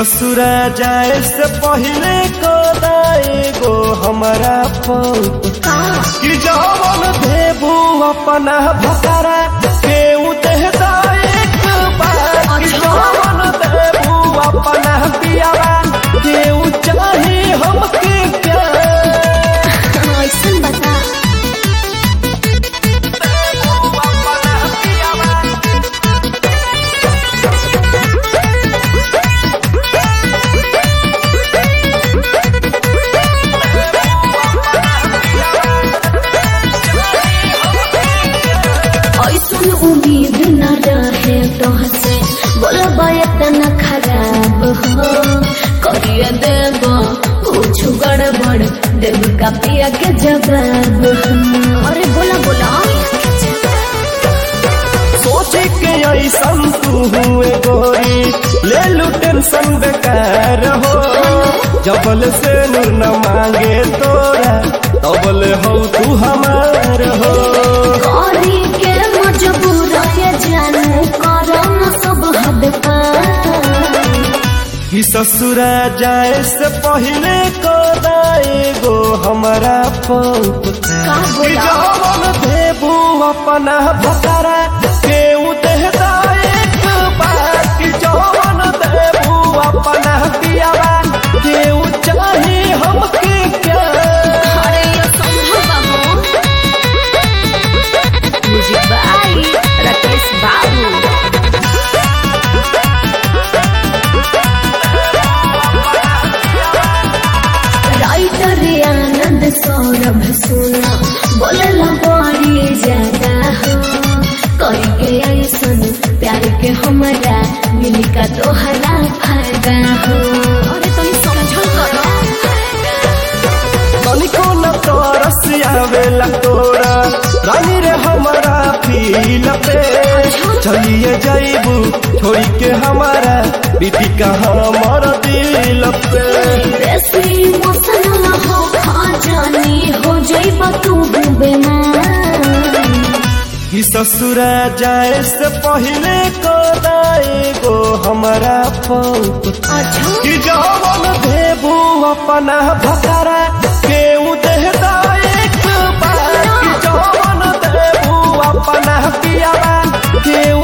ससुरा जाए से पहले कोदाए गो हमारा पौप कि जवन देबू अपना भकरा के उतहदा एक बार कि जवन देबू अपना पियावा के उ चाहे हमके प्यार ऐसन बता देबू अपना पियावा ऐसन उम्मीद न रहे तोहसे बोलबा इतना खराब हो करिए देब कुछ गड़बड़ देब का पिया के जवाब हो। अरे बोला बोला सोचे के ऐसन तू हुए गोरी ले लू टेंशन बेकार हो जबल से नूर न मांगे तोरा तबल हो तू हमार हो करी के मजबूर है जानू करम सब हद पार कि ससुरा जाए से पहले कोदाए गो हमारा पौप का कि बोला जवन देबू अपना भकरा के उतहदा एक बार कि जवन देबू अपना पियावा के उ चाहे हमके क्या अरे ये संभव बाबू म्यूजिक बाई राकेश बाबू राइटर आनंद सौरभ सुना बोलला बड़ी ज्यादा हो कई के ऐसन प्यार के हमरा मिली का तोहरा फायदा हो अरे तुम समझो करो तनिको न तरस आवेला तोरा रानी रे हमारा फील पे चलिए जाइबू छोड़ के हमारा बीती का हमार दिल पे बेसी मौसम हो खा जानी हो जाइब तू बेमार कि ससुरा जाए से पहले कोदाए गो हमारा पौप अच्छा कि जवन देबू अपना भकरा के उतहदा एक बार कि जवन देबू अपना पियावा के